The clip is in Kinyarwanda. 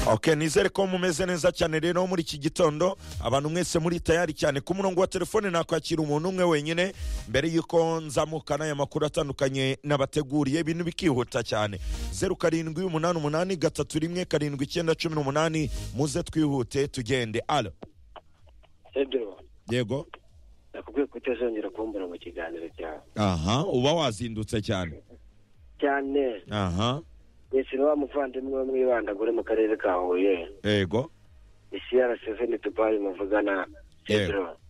ok nizere ko mumeze neza cyane rero muri iki gitondo abantu mwese muri tayari cyane ku murongo wa telefone nakwakira umuntu umwe wenyine mbere y'uko nzamukana aya makuru atandukanye nabateguriye ibintu bikihuta cyane zeru karindwi umunani umunani gatatu rimwe karindwi icyenda cumi n'umunani muze twihute tugende alo Pedro yego nakubwiye ko utazongera kumbura mu kiganiro cyawe aha uba wazindutse cyane cyane aha yesira wa muvandimwe wo mwibandagure mu karere ka huye yego isi ya raseveni dubai muvugana Yego. Pedro